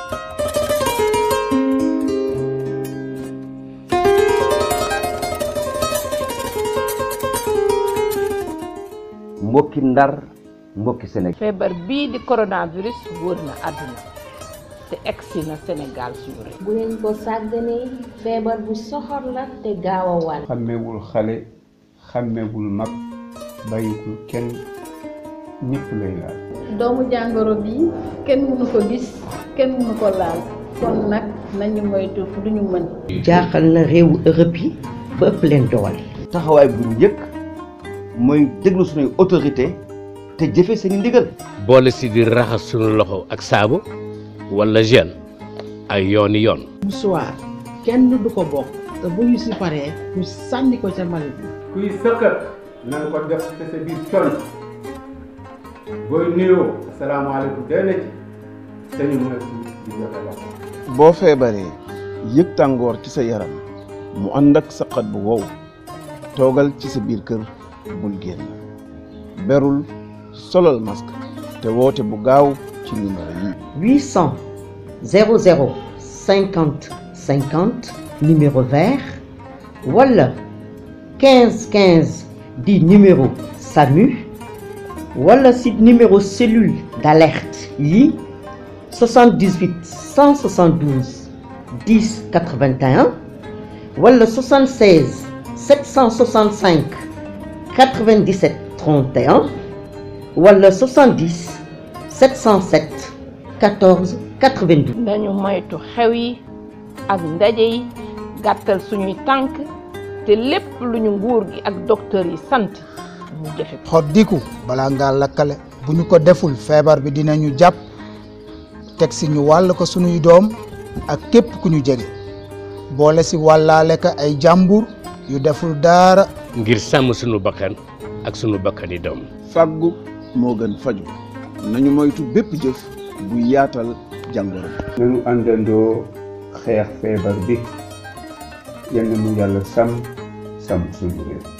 mbokki ndar mbokki Sénégal feebar bii di coronavirus wër na àdduna te egsi na Sénégal suñu réew bu leen ko sàgganee feebar bu soxor la te gaaw a wàll xàmmewul xale xàmmewul mag bàyyikul kenn ñëpp lay laal doomu jàngoro bi kenn mënu ko gis kenn mënu ko laal kon nag nañu moytu lu ñu mën jaaxal na réewu Europe yi ba ëpp leen doole taxawaay bu njëkk mooy déglu suñuy autorité te jëfe seeni ndigal boole si di raxas sunu loxo ak saabu wala gel ay yooni yoon musuwaar kenn du ko bokk te bu ñu si paree ñu sànni ko ca mbalit bi kuy sëqat na nga ko def te sa biir col booy nuyoo asalaamaaleykum day na ci te ñu moytu di joxe loxo boo feebaree yëg tàngoor ci sa yaram mu ànd ak saqat bu wow toogal ci sa biir kër bul génn berul solal masque te woote bu gaaw ci numéro yi 800 00 50 50 numéro vert wala 15 15 di numéro SAMU wala si numéro cellule d'alerte yi 78 172 10 81 wala 76 765 97 31 wala 70 707 14 92. nañu moytu xew yi ak ndaje yi gàttal suñuy tànk te lépp lu ñu nguur gi ak docteur yi sant ñu jëfe ko xoddiku balaa ngaa lakkale bu ñu ko deful feebar bi dinañu jàpp teg si ñu wàll ko suñuy doom ak képp ku ñu jege boole si wàllaale ka ay jàmbur yu deful dara ngir sàmm sunu bakkan ak sunu bakkani doom fàggu moo gën faju nañu moytu bépp jëf bu yaatal jàngoro nañu àndandoo xeex feebar bi yenn mu yàlla sàmm sàmm suñu réew